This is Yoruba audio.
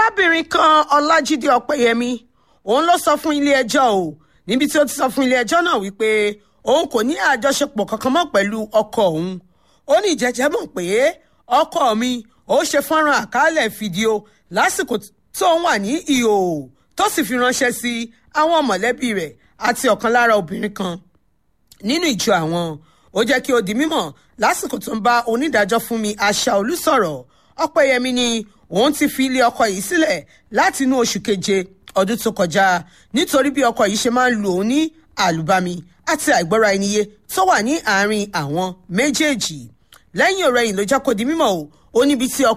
arábìnrin kan ọlájídé ọpẹ́yẹmí òun ló sọ fún ilé-ẹjọ́ o níbi tí ó ti sọ fún ilé-ẹjọ́ náà wípé òun kò ní àjọṣepọ̀ kankan mọ́ pẹ̀lú ọkọ òun ó ní ìjẹ́jẹ́ mọ̀ pé ọkọ mi ó ṣe fọ́nrán àkálẹ̀ fídíò lásìkò tó ń wà ní ìhò tó sì fi ránṣẹ́ sí àwọn mọ̀lẹ́bí rẹ̀ àti ọ̀kan lára obìnrin kan nínú ìjọ àwọn ó jẹ́ kí ó di mímọ̀ lásìkò tó ń bá onídàájọ́ Fúnmi Aṣàolú sọ̀rọ̀ Ọpẹ́yẹmí ni òun ti fi ilé ọkọ yìí sílẹ̀ láti inú oṣù keje ọdún tó kọjá nítorí bí ọkọ yìí ṣe máa ń lù òun ní àlùbami àti àìgbọ́ra ẹniyé tó wà ní àárín àwọn méjèèjì lẹ́yìn ọ̀rẹ́yìn ló jẹ́ kó di mímọ̀ o ó níbi tí ọkọ